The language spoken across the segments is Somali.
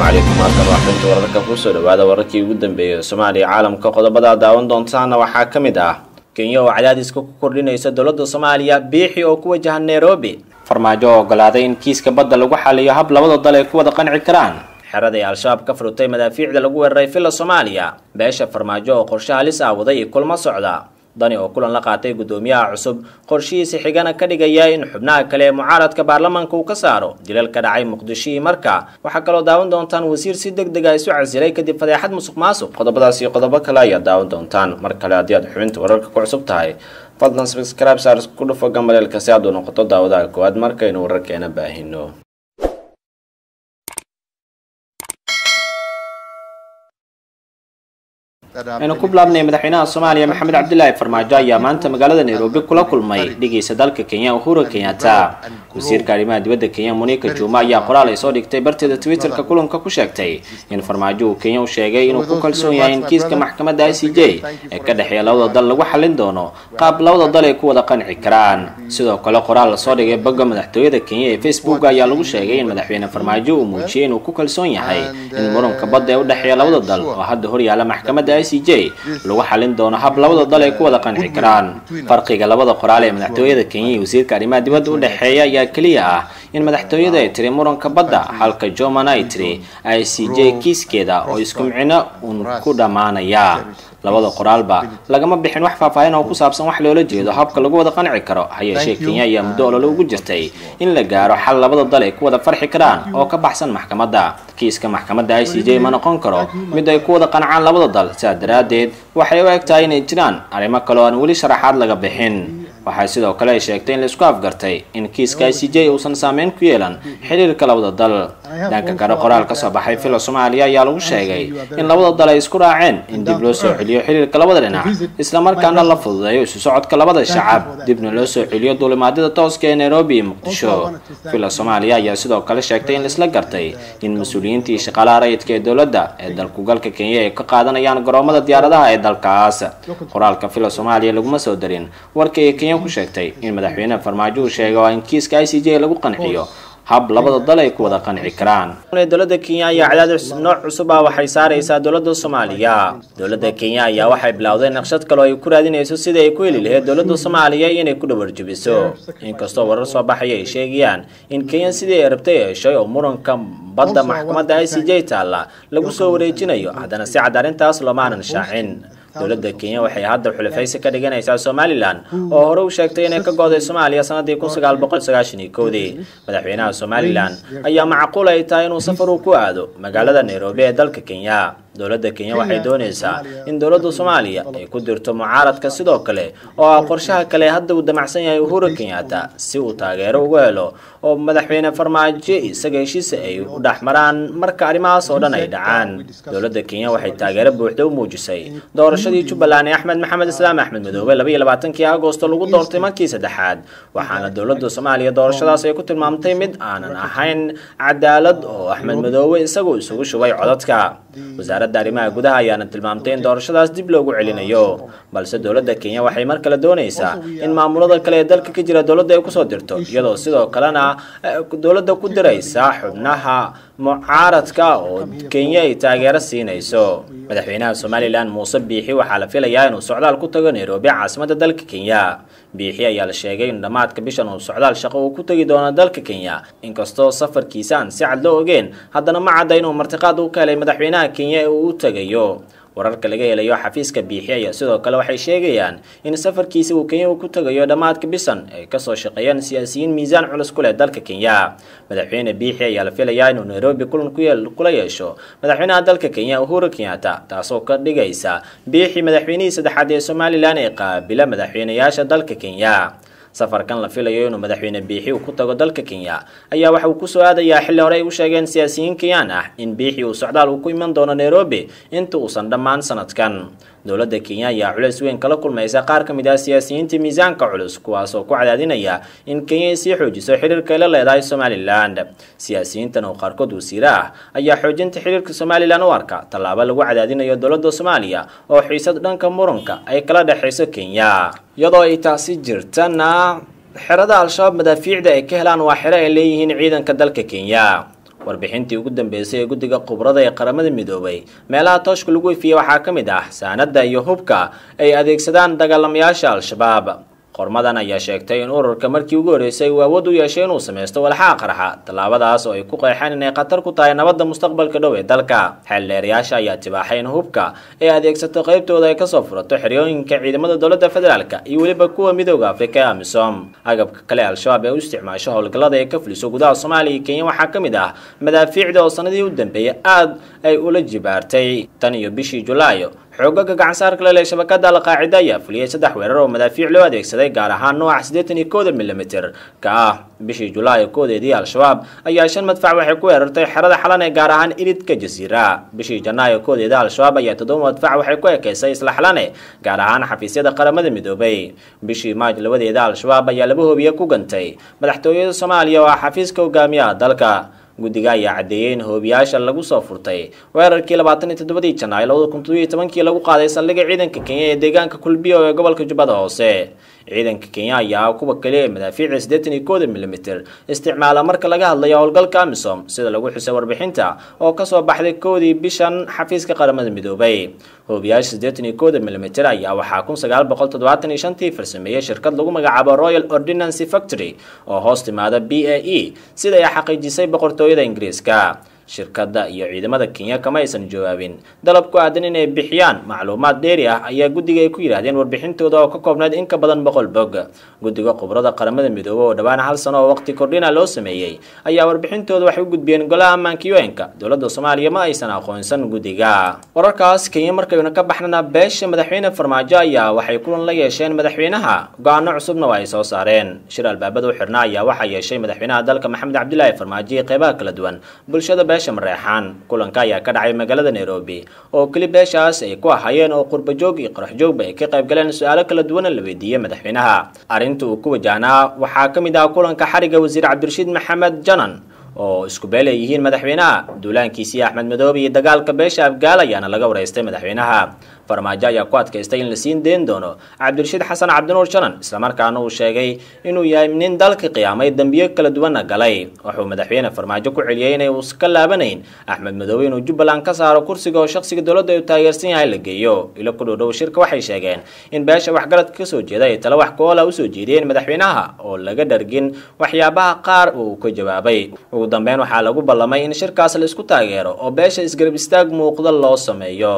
calaykum halkan waxbinta wararka kusoo dhawaada wararkii ugu dambeeyay soomaaliya caalamka qodobada daawan doontaana waxaa ka mid ah kenya oo cadaadiska ku kordhinaysa dowladda soomaaliya biixi oo ku wajahan nairobi farmaajo oo ogolaaday in kiiska badda lagu xaliyo hab labada dal ay ku wada qanci karaan xerada ay al-shabaab ka furutay madaafiicda lagu weeraray villa soomaaliya beesha farmaajo oo qorshe halis ah waday iyo kulmo socda dani oo kulan la qaatay guddoomiyaha cusub qorshihiisa xigana ka dhigaya in xubnaha kale ee mucaaradka baarlamaanka uu ka saaro dilal ka dhacay muqdisho iyo marka waxaa kaloo daawan doontaan wasiir si deg dega isu casilay kadib fadeexad musuq maasuq qodobadaas iyo qodobo kale ayaad daawan doontaan mar kale haddii aad xubinta wararka ku cusub tahay fadlan subscribe saars ku dhufo gambaleelka si aad u noqoto daawadaha koowaad markaynu wararkeena baahino aynu ku bilaabnay madaxweynaha soomaaliya maxamed cabdilaahi farmaajo ayaa maanta magaalada nairobi kula kulmay dhigiisa dalka kenya uhuru kenyatta wasiirka arrimaha dibadda kenya monika juma ayaa qoraal ay soo dhigtay barteeda twitterka kulanka ku sheegtay in farmaajo uu kenya u sheegay inuu ku kalsoon yahay in kiiska maxkamadda i c j ee ka dhexeeya labada dal lagu xallin doono qaab labada dal ay ku wada qanci karaan sidoo kale qoraal lasoo dhigay bogga madaxtooyada kenya ee facebook ayaa lagu sheegay in madaxweyne farmaajo uu muujiyey inuu ku kalsoon yahay in muranka badda ee u dhexeeya labada dal oo hadda horyaala maxkamadda i c j lagu xalin doono hab labada dal ay ku wada qanci karaan farqiga labada qoraal ee madaxtooyada kenya iyo wasiirka arrimaha dibadda u dhexeeya ayaa keliya ah in madaxtooyada ay tiri muranka badda halka joman ay tiri i c j kiiskeeda oo isku micno uun ku dhammaanaya labada qoraalba lagama bixin wax faahfaahin oo ku saabsan wax loola jeedo habka lagu wada qanci karo ha yeeshee kenya ayaa muddo olole ugu jirtay in la gaaro xal labada dal ay ku wada farxi karaan oo ka baxsan maxkamadda kiiska maxkamadda i c j ma noqon karo mid ay ku wada qancaan labada dal sidaa daraaddeed waxay u eg tahay inay jiraan arrimo kale oo aan weli sharaxaad laga bixin waxaa sidoo kale ay sheegtay in laisku afgartay in kiiska i c j uusan saameyn ku yeelan xiriirka labada dal dhanka kale qoraal ka soo baxay villa soomaaliya ayaa lagu sheegay in labada dal ay isku raaceen in dib loo soo celiyo xiriirka labada dhinac islamarkaana la fududeeyo isu socodka labada shacab dibna loo soo celiyo duulimaadyada tooska ee nairobi iyo muqdisho villa soomaaliya ayaa sidoo kale sheegtay in laisla gartay in mas-uuliyiintii shaqaalaha rayidka ee dowladda ee dalkugalka kenya ay ka qaadanayaan garoomada diyaaradaha ee dalkaas qoraalka villa soomaaliya laguma soo darin warka ay kenya ku sheegtay in madaxweyne farmaajo uu sheego in kiiska i c j lagu qanciyo hab labada dal ay ku wada qanci karaan dowladda kenya ayaa cadaadis nooc cusub ah waxay saaraysaa dowladda soomaaliya dowladda kenya ayaa waxay bilowday naqshad kale oo ay ku raadinayso sidii ay ku heli lahayd dowladda soomaaliya inay ku dhawarjabiso inkastoo warar soo baxaya ay sheegayaan in kenya sidii ay rabtay heshay oo muranka badda maxkamadda i c j taalla lagu soo wareejinayo haddana si cad arrintaas loomaanan shaacin dowladda kenya waxay hadda xulafaysi ka dhiganaysaa somalilan oo hore u sheegtay inay ka go'day soomaaliya sanadii kun sagaal boqol sagaashan iyo kowdii madaxweynaha somalilan ayaa macquul ay tahay inuu safar uu ku aado magaalada nairobi ee dalka kenya dowladda kenya waxay doonaysaa in dowladda soomaaliya ay ku dirto mucaaradka sidoo kale oo ah qorshaha kale hadda uu damacsan yahay uhuru kenyatta si uu taageero uga helo oo madaxweyne farmaajo isaga heshiisa ay u dhex maraan marka arrimahaas oo dhan ay dhacaan dowladda kenya waxay taageero buuxda u muujisay doorashadii jubbaland ee axmed maxamed islaam axmed madoobe laba iyo labaatankii agosto lagu doortay markii saddexaad waxaana dowladda soomaaliya doorashadaas ay ku tilmaamtay mid aanan ahayn cadaalad oo axmed madoobe isagu isugu shubay codadka wasaaradda arrimaha gudaha ayaana tilmaamtay in doorashadaas dib loogu celinayo balse dowladda kenya waxay mar kale doonaysaa in maamulada kale ee dalka ka jira dowladda ay kusoo dirto iyadoo sidoo kalena dowladda ku diraysa xubnaha mucaaradka oo kenya ay taageero siinayso madaxweynaha somalilan muuse biixi waxaa la filayaa inuu socdaal ku tago nairobi caasimadda dalka kenya biixi ayaa la sheegay in dhammaadka bishan uu socdaal shaqo uu ku tegi doono dalka kenya inkastoo safarkiisa aan si cad loo ogeen haddana ma cadda inuu martiqaad u ka helay madaxweynaha kenya ee uu u tegayo wararka laga helayo xafiiska biixi ayaa sidoo kale waxay sheegayaan in safarkiisa uu kenya uu ku tagayo dhammaadka bisan ay kasoo shaqeeyaan siyaasiyiin miisaan culus ku leh dalka kenya madaxweyne biixi ayaa la filayaa inuu nairobi kulan kula yeesho madaxweynaha dalka kenya uhuru kenyatta taasoo ka dhigaysa biixi madaxweynihii saddexaad ee somalilan ee qaabila madaxweynayaasha dalka kenya safarkan la filayo inuu madaxweyne biixi uu ku tago dalka kenya ayaa waxa uu kusoo aadayaa xilli hore ay u sheegeen siyaasiyiin kenyaan ah in biixi uu socdaal uu ku iman doono nairobi inta uusan dhammaan sanadkan dowladda kenya ayaa culays weyn kala kulmaysa qaar ka mid ah siyaasiyiinta miisaanka culus kuwaasoo ku cadaadinaya in kenya ay sii xoojiso xiriirka ay la leedahay somalilan siyaasiyiintan oo qaarkood wasiire ah ayaa xoojinta xiriirka somalilan u arka tallaabo lagu cadaadinayo dowladda soomaaliya oo xiisad dhanka muranka ay kala dhexayso kenya iyadoo ay taasi jirtana xerada al-shabaab madaafiicda ay ka helaan waa xero ay leeyihiin ciidanka dalka kenya warbixintii ugu dambeysay ee guddiga khubrada ee qaramada midoobay meelaha tooshka lagu ifiyey waxaa ka mid ah saanada iyo hubka ay adeegsadaan dagaalamayaasha al-shabaab qormadan ayaa sheegtay in ururka markii ugu horreysay uu awood u yeeshay inuu samaysto walxaha qarxa tallaabadaas oo ay ku qeexeen inay khatar ku tahay nabadda mustaqbalka dhow ee dalka xeeldheerayaasha ayaa tibaaxay in hubka ay adeegsato qaybtooda ay kasoo furato xeryooyinka ciidamada dowladda federaalk iyo weliba kuwa midooda afrika ee amisom agabka kale al-shabaab ee u isticmaasho howlgallada ee ka fuliso gudaha soomaaliya iyo kenya waxaa ka mid ah madaafiicda oo sanadii u dambeeyay aad ay ula jibaartay tan iyo bishii julaayo xoogaga gacansaarka lele shabakada alqaacida ayaa fuliyey saddex weerar oo madaafiic loo adeegsaday gaar ahaan nooca siddeetan iyo kooda milimitir ka ah bishii julaay koodeedii al-shabaab ayaa shan madfac waxay ku weerartay xerada xalan ee gaar ahaan iridka jasiira bishii janaayo koodeeda al-shabaab ayaa toddoba madfac waxay ku ekeysay isla xalane gaar ahaan xafiisyada qaramada midoobay bishii maaj labadeeda al-shabaab ayaa laba hoobiye ku gantay madaxtooyada soomaaliya oo ah xafiiska hogaamiyaha dalka guddiga ayaa caddeeyey in hoobiyaasha lagu soo furtay weerarkii labaatan iyo toddobadii janaayo labada kun toddobiyo tobankii lagu qaaday saldhigga ciidanka kenya ee deegaanka kulbiyo ee gobolka jubbada hoose ciidanka kenya ayaa kuwa kale ee madaafiica siddeetan iyo kooda milimitir isticmaala marka laga hadlayo howlgalka amisom sida lagu xusay warbixinta oo kasoo baxday koodii bishan xafiiska qaramada midoobay hoobiyaasha siddeetan iyo kooda milimitir ayaa waxaa kun sagaal boqol toddobaatan iyo shantii farsameeyey shirkad lagu magacaabo royal ordinancy factory oo hoos timaada b a e sida ay xaqiijisay boqortooyada ingiriiska shirkadda iyo ciidamada kenya kama aysan jawaabin dalab ku aadan inay bixiyaan macluumaad dheeri ah ayaa guddiga ay ku yidhaahdeen warbixintooda oo ka koobnayd in ka badan boqol bog guddiga khubrada qaramada midoobe oo dhowaan hal sano oo waqti kordhina loo sameeyey ayaa warbixintooda waxay u gudbiyeen golaha ammaanka un-ka dowladda soomaaliya ma aysan aqoonsan guddiga wararkaas kenya markaynu ka baxnana beesha madaxweyne farmaajo ayaa waxay kulan la yeesheen madaxweynaha go-aano cusubna waa ay soo saareen shir albaabada u xirna ayaa waxaa yeeshay madaxweynaha dalka maxamed cabdilaahi farmaajo iyo qeybaha kala duwan bulshada mareexaan kulanka ayaa ka dhacay magaalada nairobi oo keli beeshaas ay ku ahayeen oo qurbajoog iyo qaraxjoogba ay ka qayb galeen su-aalo kala duwana la weydiiyey madaxweynaha arrinta uu ku wajahnaa waxaa ka mid ah kulanka xariga wasiir cabdirashiid maxamed janan oo isku beel ay yihiin madaxweynaha duulaankiisii axmed madoobe iyo dagaalka beesha afgaal ayaana laga wareystay madaxweynaha farmaajo ayaa ku adkaystay in la siin deen doono cabdirashiid xasan cabdinuur janan islamarkaana uu sheegay inuu yahay nin dalka qiyaamay dembiyo kala duwanna galay wuxuu madaxweyne farmaajo ku celiyey inay uusa ka laabanayn axmed madoobe inuu jubbaland ka saaro kursiga oo shakhsiga dowladda uu taageersan yahay la geeyo ilo ku dhowdhow shirka waxay sheegeen in beesha waxgaradka kasoo jeeda ay tala wax ku-oola usoo jeediyeen madaxweynaha oo laga dhargin waxyaabaha qaar uu ka jawaabay ugu dambeyn waxaa lagu ballamay in shirkaas la isku taageero oo beesha isgarab istaag muuqda loo sameeyo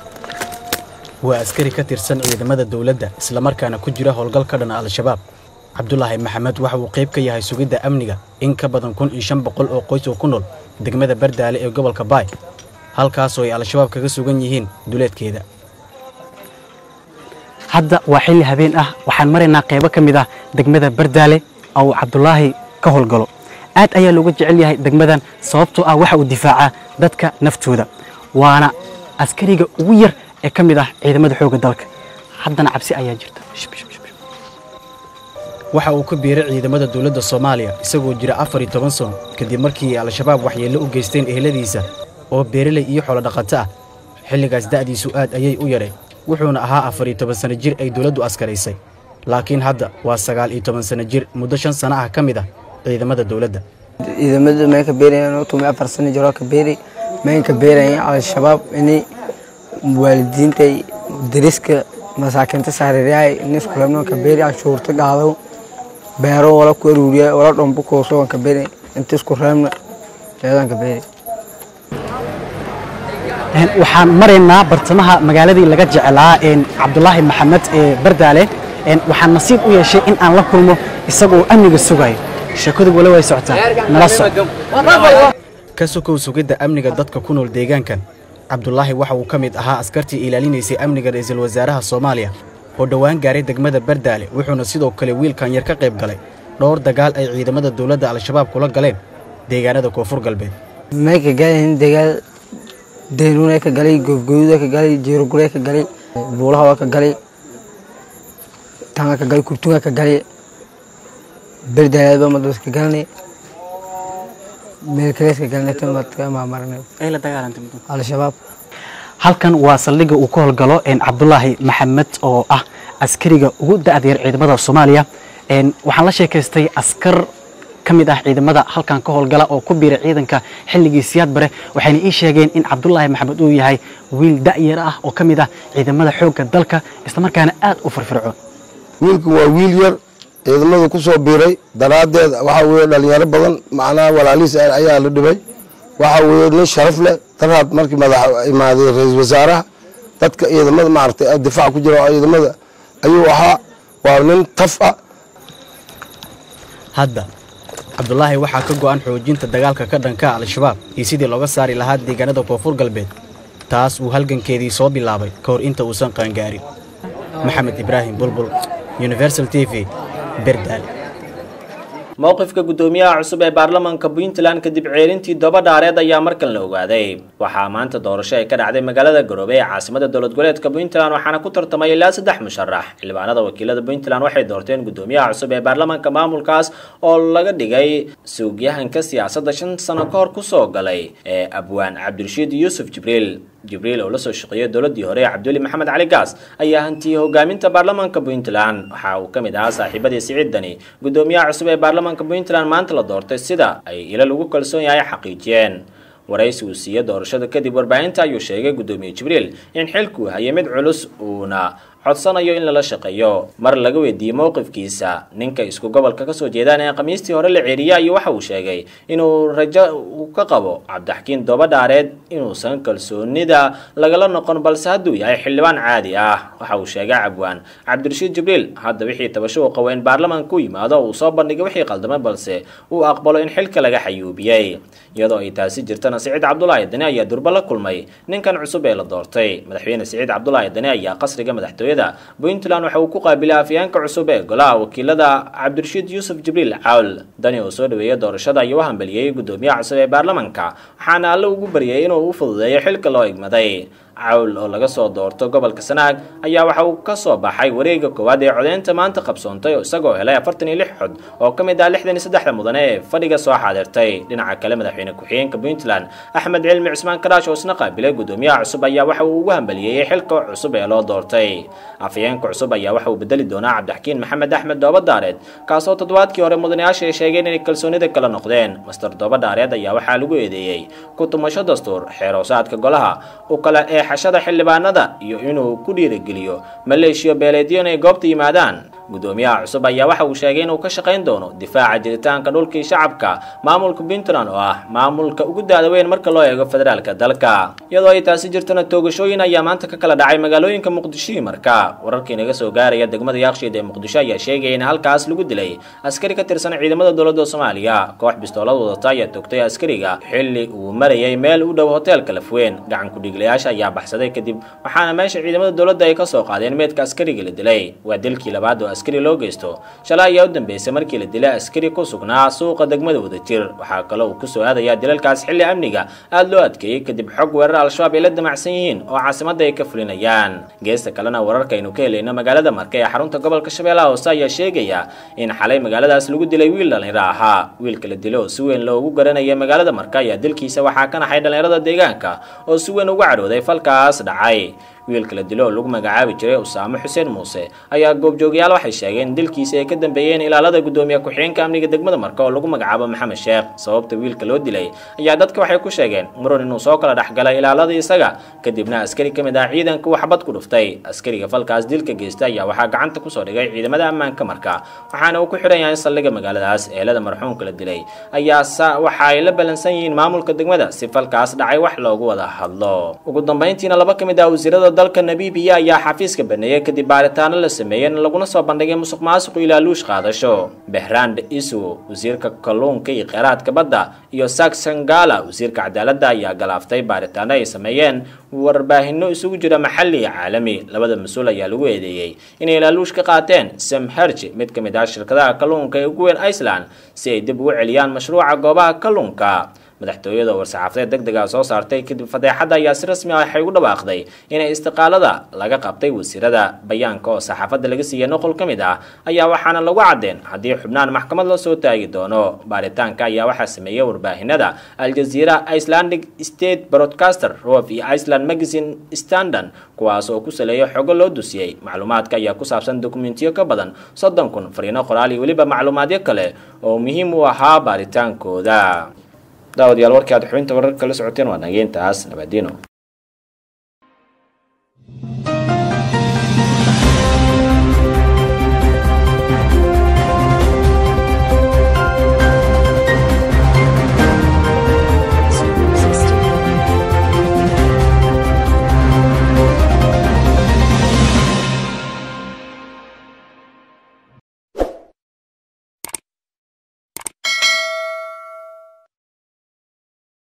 waa askari ka tirsan ciidamada dowladda islamarkaana ku jira howlgal ka dhana al-shabaab cabdulaahi maxamed waxa uu qayb ka yahay sugidda amniga in ka badan kun iyo shan boqol oo qoys oo ku nool degmada bardaale ee gobolka baay halkaasoo ay al-shabaab kaga sugan yihiin duleedkeeda hadda waa xilli habeen ah waxaan maraynaa qaybo ka mid ah degmada bardaale oo uu cabdulaahi ka howlgalo aad ayaa looga jecel yahay degmadan sababtoo ah waxa uu difaacaa dadka naftooda waana askariga ugu yar ee ka mid ah ciidamada xoogga dalka haddana cabsi ayaa jirta waxa uu ka biiray ciidamada dowladda soomaaliya isagoo jira afar iyo toban sano kadib markii al-shabaab waxyeello u geysteen eheladiisa oo beeraley iyo xoolodhaqato ah xilligaas da'diisu aad ayay u yadhay wuxuuna ahaa afar iyo toban sanno jir ay dowladdu askaraysay laakiin hadda waa sagaal iyo toban sanno jir muddo shan sano ah ka mid ah ciidamada dowladda ciidamada may ka beerayaan tumi afar sano jiroo ka beeri may ka beerayaan al-shabaab inay waalidiintay dariska masaakiinta saariryahay niskulamno ka beeri cashuurta qaado beero wala ku aruuriya wala dhombo kooso ka beeri inta isku reebna leedan ka beeri waxaan maraynaa bartamaha magaaladii laga jecelaa cabdulaahi maxamed ee bardaale waxaan nasiib u yeeshay in aan la kulmo isagoo amniga sugayo sheekadu wala way socotaa nala soc ka sokow sugidda amniga dadka ku nool deegaankan cabdulaahi waxa uu ka mid ahaa askartii ilaalinaysay amniga ra'iisul wasaaraha soomaaliya oo dhowaan gaaray degmada bardaale wuxuuna sidoo kale wiilkan yar ka qayb galay dhowr dagaal ay ciidamada dowladda al-shabaab kula galeen deegaanada koonfur galbeed may ka galayhin dagaal daynuuna ka galay goobgooyuda ka galay jeerogure ka galay buulaha ka galay tanga ka galay kurtunga ka galay berdaaleedba madbas ka galanay meelkalees ka galanay tamad ka maamarnay al-shabaab halkan waa saldhigga uu ka howlgalo cabdulaahi maxamed oo ah askariga ugu da'da yar ciidamada soomaaliya waxaan la sheekaystay askar ka mid ah ciidamada halkan ka howlgala oo ku biiray ciidanka xilligii siyaad bare waxayna ii sheegeen in cabdulaahi maxamed uu yahay wiil da'yar ah oo ka mid ah ciidamada xoogga dalka islamarkaana aad u firfircoon wiilku waa wiil yar ciidamada ku soo biiray daraaddeed waxaa weeye dhalinyaro badan macnaha walaalihiis ayaa la dhibay waxaa weeye nin sharaf leh daraad markii madax imaaday ra-iisul wasaaraha dadka ciidamada maaragtay difaac ku jira ciidamada ayuu ahaa waa nin taf ah hadda cabdulaahi waxaa ka go'an xoojinta dagaalka ka dhanka al-shabaab iyo sidii looga saari lahaa deegaanada koonfur galbeed taas uu halgankeedii soo bilaabay ka hor inta uusan qaangaarin maxamed ibraahim bulbul universal t v berdaal mowqifka guddoomiyaha cusub ee baarlamaanka puntland kadib ceelintii doba dhaareed ayaa markan la ogaaday waxaa maanta doorasho ay ka dhacday magaalada garoobe ee caasimada dowlad goboleedka puntland waxaana ku tartamay ilaa saddex musharax xildhibaanada wakiilada puntland waxay doorteen guddoomiyaha cusub ee baarlamaanka maamulkaas oo laga dhigay suugyahanka siyaasadda shan sano ka hor kusoo galay ee abwaan cabdirashiid yuusuf jibriil jibriil oo lasoo shaqeeyay dowladii hore cabduli maxamed cali gaas ayaa hantiyey hogaaminta baarlamaanka puntland waxa uu ka mid ahaa saaxiibadii siciidani guddoomiyaha cusub ee baarlamaanka puntland maanta la doortay sida ay ila lagu kalsoon yahay xaqiijiyeen waraysi uu siiyey doorashada kadib warbaahinta ayuu sheegay guddoomiye jibriil in xilkuu hayay mid culus uuna codsanayo in lala shaqeeyo mar laga weydiiyey mowqifkiisa ninka isku gobolka kasoo jeedaan ee khamiistii hore la ceeriya iyo waxa uu sheegay inuu rajo uu ka qabo cabdixakiin doobadhaareed inuusan kalsoonida lagala noqon balse hadduu yahay xildhibaan caadi ah waxa uu sheegay cabwaan cabdirashiid jibriil hadda wixii tabasho uu qabo in baarlamaanka u yimaado uu soo bandhigay wixii qaldamay balse uu aqbalo in xilka laga xayuubiyey iyadoo ay taasi jirtana siciid cabdulaahi dani ayaa durba la kulmay ninkan cusub ee la doortay madaxweyne siciid cabdulaahi dani ayaa qasriga madaxtooyada puntland waxa uu ku qaabilay afyeenka cusub ee golaha wakiilada cabdirashiid yuusuf jibriil cawl dani oo soo dhaweeyay doorashada ayuu u hambeliyey guddoomiyaha cusub ee baarlamaanka waxaana alle ugu baryay inuu u fududeeyo xilka loo igmaday cawl oo laga soo doorto gobolka sanaag ayaa waxa uu ka soo baxay wareega koowaad ee codeynta maanta qabsoontay isagoo helay afartan iyo lix xod oo ka mid ah lixdan iyo saddexda mudane ee fadhiga soo xaadirtay dhinaca kale madaxweyne ku-xigeenka puntland axmed cilmi cismaan karaash oo isna qaabilay guddoomiyaha cusub ayaa waxa uu ugu hambaliyeeyey xilka cusub ee loo doortay afhayeenka cusub ayaa waxa uu bedeli doonaa cabdixakiin maxamed axmed doobadaareed kaasoo toddobaadkii hore mudanayaasha ay sheegeen inay kalsoonida kala noqdeen master doobadaareed ayaa waxaa lagu eedeeyey ku tumasho dastuur xeeroosaadka golaha u kala ee xashada xildhibaanada iyo inuu ku dhiirigeliyo maleeshiyo beeleedyo inay goobta yimaadaan guddoomiyaha cusub ayaa waxa uu sheegay inuu ka shaqayn doono difaaca jiritaanka dhulkii shacabka maamulka puntland oo ah maamulka ugu daada weyn marka loo eego federaalka dalka iyadoo ay taasi jirtana toogashooyin ayaa maanta ka kala dhacay magaalooyinka muqdisho iyo marka wararkii naga soo gaaraya degmada yaaqshiid ee muqdisho ayaa sheegaya in halkaas lagu dilay askari ka tirsan ciidamada dowladda soomaaliya koox bistoolad wadata ayaa togtay askariga xilli uu marayay meel u dhow hoteelka lafweyn gacan ku-dhiiglayaasha ayaa baxsaday kadib waxaana meesha ciidamada dowladda ay kasoo qaadeen meedka askariga la dilay waa dilkii labaad oo askari loo geysto shalay ayaa u dambeysay markii la dilay askari ku sugnaa suuqa degmada wadajir waxaa kaloo uu kusoo aadayaa dilalkaas xilli amniga aada loo adkeeyey kadib xog weerar al-shabaab ay la damacsan yihiin oo caasimadda ay ka fulinayaan geesta kalena wararka aynu ka helayno magaalada marka ee xarunta gobolka shabeellaha hoose ayaa sheegaya in xalay magaaladaas lagu dilay wiil dhallinyaro ahaa wiilka la dilo oo si weyn loogu garanaya magaalada marka ayaa dilkiisa waxaa ka naxay dhallinyarada deegaanka oo si weyn uga cadhooday falkaas dhacay wiilka la dilo oo lagu magacaabi jiray usaamo xuseen muuse ayaa goobjoogyaal waxay sheegeen in dilkiisa ay ka dambeeyeen ilaalada guddoomiye ku-xigeenka amniga degmada marka oo lagu magacaabo maxamed sheekh sababta wiilka loo dilay ayaa dadka waxay ku sheegeen muran inuu soo kala dhexgalay ilaalada isaga kadibna askari ka mid ah ciidanka uu xabad ku dhuftay askariga falkaas dilka geysta ayaa waxaa gacanta kusoo dhigay ciidamada ammaanka marka waxaana uu ku xidhan yahay saldhigga magaaladaas eelada marxuumka la dilay ayaa waxa ay la ballansan yihiin maamulka degmada si falkaas dhacay wax loogu wada hadlo ugu dambeyntiina laba ka mid ah wasiirada dalka nabiibiya ayaa xafiiska baneeyey kadib baaritaano la sameeyey laguna soo bandhigay musuq maasuq ilaa luush qaadasho behrand isu wasiirka kalluunka iyo kheyraadka badda iyo saksangala wasiirka cadaaladda ayaa galaaftay baaritaano ay sameeyeen warbaahinno isugu jira maxalli iyo caalami labada mas-uul ayaa lagu eedeeyey inay ilaaluush ka qaateen samherji mid ka mid ah shirkadaha kalluunka ee ugu weyn iceland si ay dib ugu celiyaan mashruuca goobaha kalluunka madaxtooyada war-saxaafadeed deg dega soo saartay kadib fadeexadda ayaa si rasmi ah waxay ugu dhawaaqday inay istiqaalada laga qabtay wasiirada bayaanka oo saxaafadda laga siiyey noqol ka mid ah ayaa waxaana lagu cadeen haddii xubnaan maxkamad la soo taagi doono baaritaanka ayaa waxaa sameeyey warbaahinada aljaziira icelandic state broadcaster rof iyo iceland magazine standard kuwaas oo ku saleeya xogo loo dusiyey macluumaadka ayaa ku saabsan dokumentiyo ka badan soddon kun fariino qoraal iyo weliba macluumaadyo kale oo muhiim u ahaa baaritaankooda daawadayaal warkii aad xubinta wararka la socoteen waa nageyntaas nabadiino